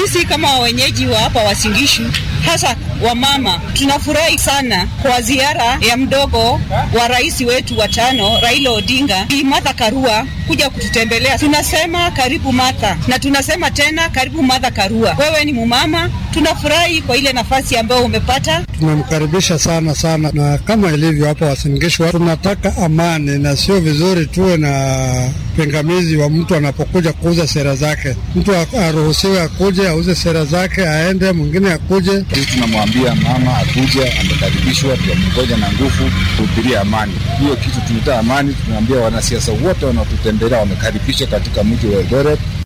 Sisi kama wenyeji wa hapa Wasingishu, hasa wamama, tunafurahi sana kwa ziara ya mdogo wa rais wetu wa tano Raila Odinga, Bi Martha Karua kuja kututembelea. Tunasema karibu Martha, na tunasema tena karibu Martha Karua. Wewe ni mumama, tunafurahi kwa ile nafasi ambayo umepata. Tunamkaribisha sana sana, na kama ilivyo hapa Wasingishu, tunataka amani na sio vizuri tuwe na pingamizi wa mtu anapokuja kuuza sera zake. Mtu aruhusiwe akuje auze sera zake, aende, mwingine akuje. Tunamwambia mama akuje, amekaribishwa, tunamngoja na nguvu kuhubiria amani. Hiyo kitu tunaita amani. Tunaambia wanasiasa wote wanaotutembelea wamekaribishwa katika mji wa Eldoret.